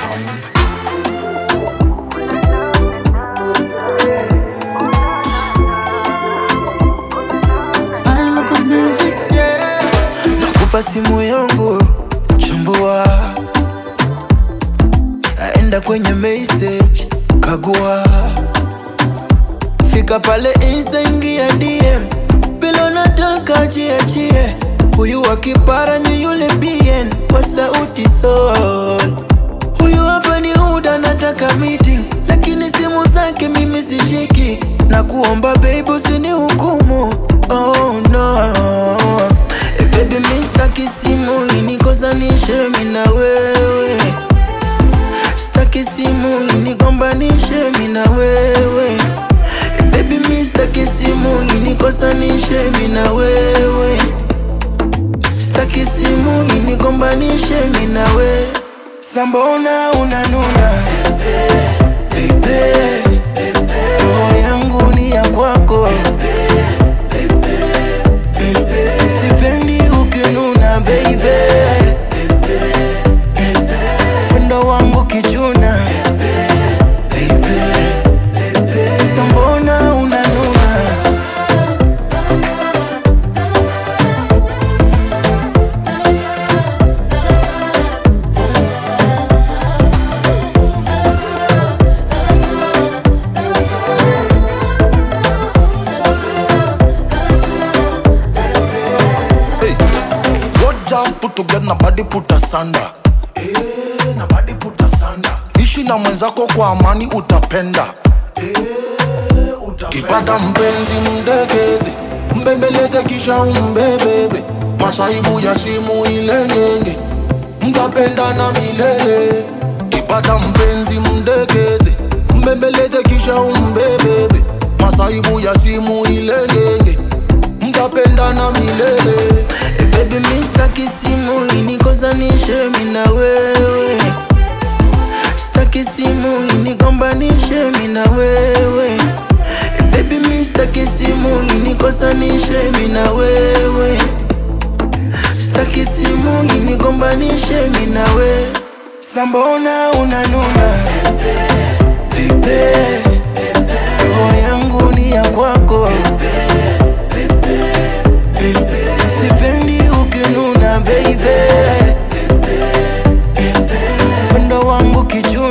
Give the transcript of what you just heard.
I Lucas Music, yeah. Nakupa simu yangu chambua, aenda kwenye message kagua, fika pale insta ingia DM, bila unataka jiachie, huyu wa kipara ni yule BN wa sauti sol Huyu hapa ni Uda, nataka meeting, lakini simu zake mimi sishiki, na kuomba babe usini hukumu. Oh no eh, baby mi staki simu inikosanishe mi na wewe, staki simu inigombanishe mi na wewe eh, baby mi staki simu inikosanishe mi na wewe, staki simu inigombanishe mi na wewe Sambona unanuna Baby, roho yangu ni ya kwako Sipendi ukinuna baby Wendo wangu kichuna Baby, Sambona unanuna Hey, good job put together na body put asanda. Eh, na body put asanda. Ishi na mwenzako kwa amani utapenda. Eh, utapenda. Kipata mpenzi mdekeze, mbembeleze kisha umbebebe. Masaibu ya simu ile ngenge, mtapendana milele. Kipata mpenzi mdekeze, mbembeleze kisha umbebebe. Masaibu ya simu ile ngenge, mtapendana milele. Eh, baby mi staki simu inikosanishe mi na wewe, staki simu inigombanishe mi na wewe. Eh, baby mi staki simu inikosanishe mi na wewe, staki simu inigombanishe mi na wewe. Sambona unanuna Baby, roho yangu ni ya kwako Sipendi ukinuna baby Wendo wangu kichuna